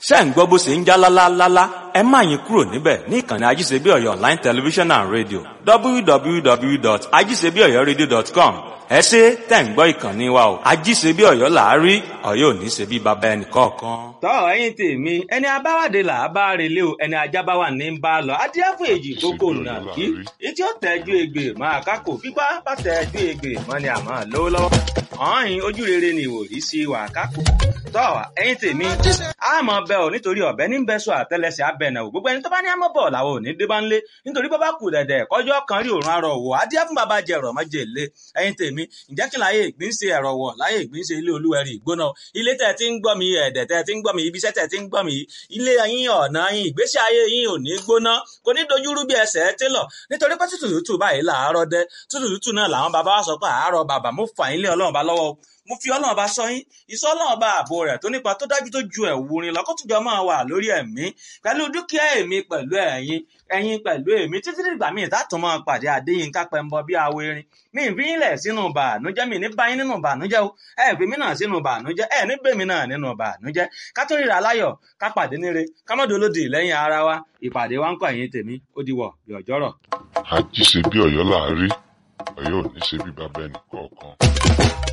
ṣé ń gbọ́ bó ṣe ń já lálálálá ẹ má yín kúrò níbẹ̀ ní ìkànnì ajíṣebíọ̀yọ̀ online television and radio www.ajíṣebíọ̀yọ̀radio.com ẹ ṣe tẹ̀ ń gbọ́ ìkànnì wa o ajíṣebíọ̀yọ̀ làárí ọ̀yọ́ ò ní ṣe bí baba ẹnì kọ̀ọ̀kan. tọ́ ẹ̀yin tèmi ẹni abáwádé là á bá relé o ẹni ajá bá wà ní bá a lọ adíáfò èjì kókó nà kí etí ó tẹ́jú egbè máa kákò pípa bá tẹ́jú egbè mọ́ ni àmọ́ lówó lọ́wọ́ ọ̀hìn ojú rere ni ìwòrí sí wà kákò tọ́ ẹ̀yin tèmi àmọ́ bẹ́ ò nítorí ọ̀bẹ ní bẹ́sọ̀ àtẹlẹsẹ̀ abẹ́nà ò gbogbo ẹni tó bá ní àmọ́ bọ̀ làwọn ò ní dé bá ń lé nítorí bọ́ bá kù dẹ̀dẹ̀ kọjọ́ kan rí òrùn arọ̀ wò adíá fún bàbá jẹ ẹ̀rọ̀ mọ́jẹ lé ẹ̀yin tèmi ǹjẹ́ kí láyé ìgbín ṣe ẹ̀rọ̀ wọ̀ láyé ìgbín ṣe ilé olúwẹ̀rí ìgbóná ilé tẹ̀ tí ń gbọ́ mi ẹ̀dẹ̀ tẹ̀ tí ń gbọ́ mi ibiṣẹ́ tẹ̀ tí ń gbọ́ mi ilé yín ọ̀nà yín ìgbésí ayé yín ò ní gbóná kò ní dojúrú bí ẹsẹ̀ télọ̀ nítorí pé tútù tútù báyìí làárọ̀ dẹ tútù tútù náà làwọn bàbá wa sọ pé àárọ̀ bàbá mo fà yín lé ọlọ́run bá lọ́wọ́ mo fi ọlọ́run bá sọ yín ìsọ ọlọ́run bá ààbò rẹ̀ tó nípa tó dájú tó ju ẹ̀wù rin lọ́kọ́tùjọ́ máa wà lórí ẹ̀mí pẹ̀lú dúkìá èmi pẹ̀lú ẹ̀yin ẹ̀yin pẹ̀lú èmi títí dìgbà míì tààtàn máa pàdé Adéyínká Pẹ́ńbọ bí awo erin mi ì fi yín lẹ̀ sínú bàánújẹ́ mi ní báyín nínú bàánújẹ́ o ẹ̀ fi mí náà sínú bàánújẹ́ ẹ̀ ní bèmí náà nínú bàánújẹ́ ká tó ríra láyọ̀ ká pàdé níre ká má dolódì lẹ́yìn ara wa ìpàdé wa ń kọ́ ẹ̀yin tèmi ó di wọ̀ bí ọjọ́rọ̀. àjíṣe bí Ọ̀yọ́ làárí Ọ̀yọ́ ò ní ṣe bí bàbá ẹnì kọ̀ọ̀kan.